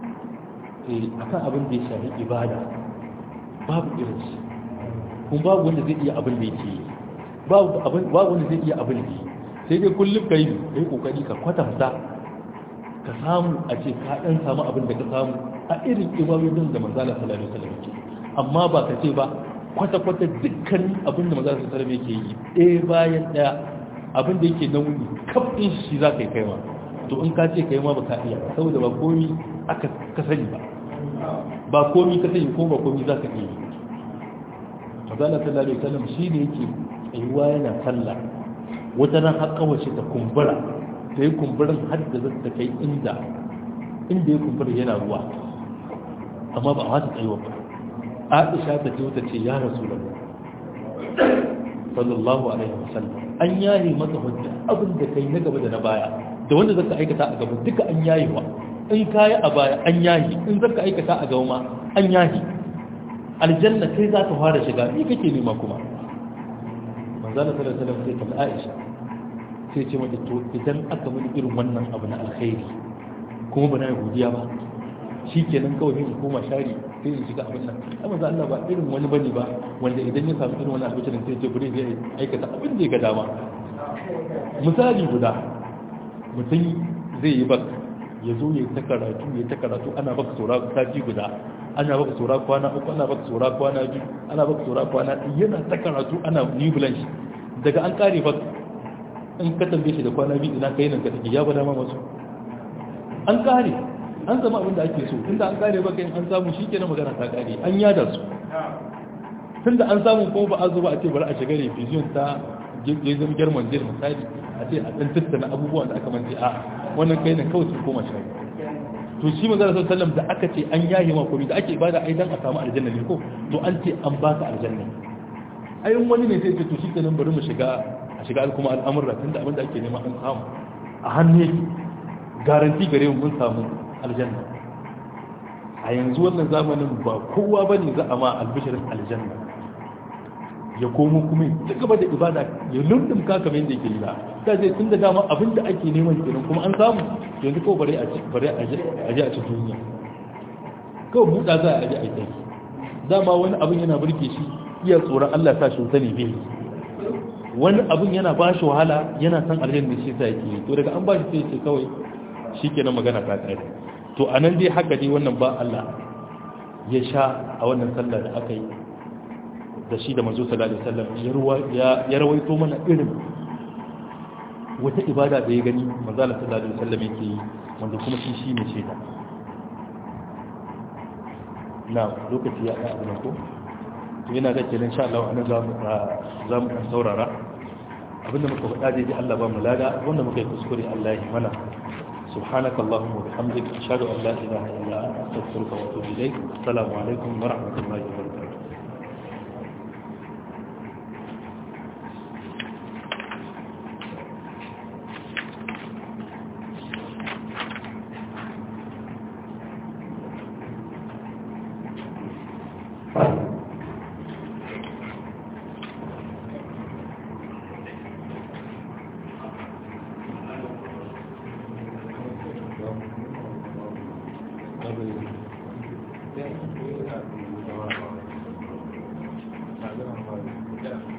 eh akan abin da ya shafi ibada babu irin shi kuma babu wanda zai iya abin da yake yi babu abin babu wanda zai iya abin da yake sai dai kullum kai kai kokari ka kwatanta ka samu a ce ka dan samu abin da ka samu a irin ibadodin da manzo Allah sallallahu alaihi wasallam yake amma ba ka ce ba kwata-kwata dukkan abin da manzo sallallahu alaihi wasallam yake yi ɗaya bayan ɗaya abin da yake nauyi kafin shi za ka yi kai ma to in ka ce kai ma ba ka iya saboda ba komi aka ka sani ba ba komi ka sani ko ba komi za ka iya yi mazala sallallahu alaihi wasallam shi ne yake tsayuwa yana sallah wata ran har kawace ta kumbura ta yi kumburin har da zata kai inda inda ya kumbura yana ruwa amma ba a wata tsayuwa ba aisha ta ce wata ce ya rasu sallallahu alaihi wasallam an yaye maka hujja abin da kai na gaba da na baya da wanda zaka aikata a gaba duka an yaye wa in kayi a baya an yaye in zaka aikata a gaba ma an yaye aljanna kai za ka fara shiga ni kake nema kuma manzala sallallahu alaihi wasallam sai ta Aisha sai ce mata to idan aka mini irin wannan abu na alkhairi kuma ba na yi godiya ba shikenan kawai sai in koma shari sai in shiga abin nan amma za Allah ba irin wani bane ba wanda idan ya samu irin wani abin sai ce bari zai aikata abin da ya ga dama misali guda mutum zai yi bak ya zo ya ta karatu ya ta karatu ana baka saura sati guda ana baka saura kwana uku ana baka saura kwana biyu ana baka saura kwana yana ta karatu ana new blanche daga an kare bak in ka tambaye shi da kwana biyu ina kai nan ka take ya bada ma masu an kare an zama abin da ake so tunda an kare baka an samu shi kenan magana ta kare an yada su tunda an samu ko ba a zo ba a ce bari a shiga revision ta gezin german jil misali a ce a ɗan tattana abubuwan da aka mance a wannan kai ne kawai su koma shi to shi manzara sallallahu alaihi da aka ce an yayi ma komai da ake ibada ai dan a samu aljanna ne ko to an ce an baka aljanna ai wani ne sai ce to shi kenan bari mu shiga a shiga kuma al'amurra tunda abin da ake nema an samu a hannu yake garanti gare mu mun samu aljanna a yanzu wannan zamanin ba kowa bane za a ma albishirin aljanna ya komo kuma ya gaba da ibada ya lundum ka kamar yadda yake yi ba ta ce tun da dama abin da ake neman kenan kuma an samu yanzu ko bare a ci bare a ji a ci duniya kawai buɗa za a ji a yi dama wani abin yana burge shi iya tsoron Allah sa shi wuta ne bai wani abin yana ba shi wahala yana san aljanna shi sa yake to daga an ba shi sai ce kawai shikenan magana ta kare to anan dai haka dai wannan ba Allah ya sha a wannan sallar da aka yi da shi da manzo sallallahu alaihi wasallam ya rawaito mana irin wata ibada da ya gani manzo sallallahu alaihi wasallam yake yi wanda kuma shi shi ne shaida na lokaci ya ɗaya abin ko to yana da kenan insha Allah anan zamu zamu kan saurara abinda muka faɗa dai Allah ba mu lada wanda muka yi kuskure Allah ya mana سبحانك اللهم وبحمدك أشهد أن لا إله إلا أنت أستغفرك وأتوب إليك السلام عليكم ورحمة الله وبركاته Yeah.